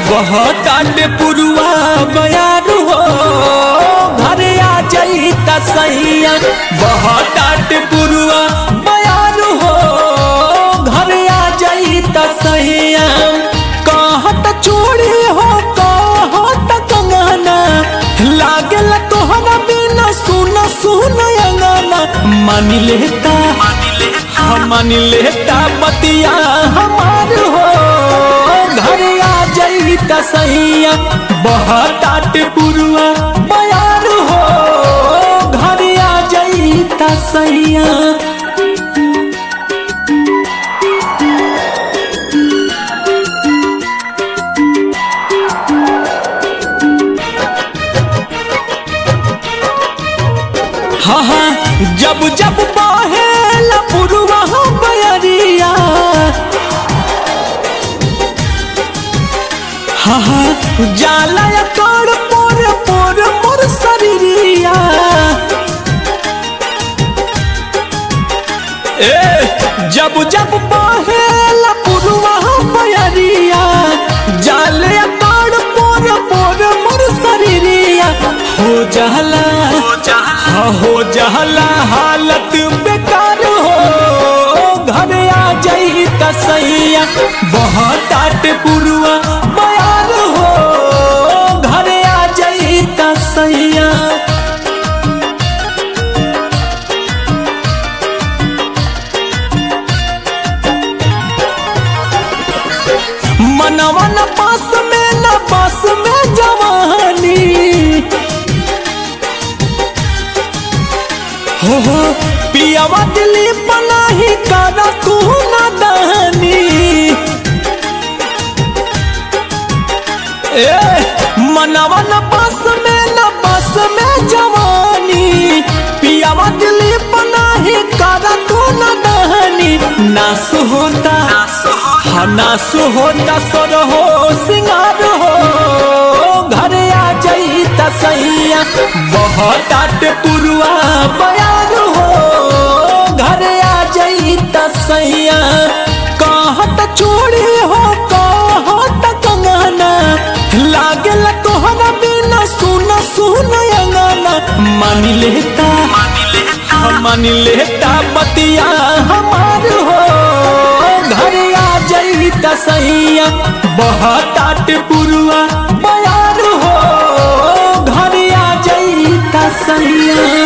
बहुत आटे पुरुआ बयारू हो घरे आ जाई त सैया बहुत आटे पुरुआ बयारू हो घरे आ जाई त सैया कहत चूड़ी हो कहत कंगना लागल तोहरा बिना सुन सुन अंगना मान लेता हम मान लेता बतिया हमार हो घर आ जाई त सैया बहुत आट पुरुआ बयार हो घर आ जाई त सैया हाँ हाँ जब जब बहेला पुरुआ बयरिया हाँ हाँ जाला या कर पोर पोर पोर शरीरिया ए जब जब बहेला पुरुआ बयरिया जाले या कर पोर पोर मोर शरीरिया हो जाला हाँ हो जहला हालत बेकार हो घर आ जाई त सैया बहुत आट पुरुआ बयार हो घर आ जाई त सैया मनवा न पास में न पास में जवानी हो हो पियावा दिली पनाही कारा तू ना दहनी ए मनवा न पास में न पास में जवानी पियावा दिली पनाही कारा तू ना दहनी नास होता हाँ नास होता सर हो सिंगार हो घर आ जाई त सैया बहुत आट पुरुआ बयार हो घर आ जाई त सैया कहत चूड़ी हो कहत कंगना लागल तोहरा बिना सुन सुन अंगना मान लेता हम मान लेता बतिया हमार हो घर आ जाई त सैया बहुत आट पुरुआ बयार हो घर आ जाई त सैया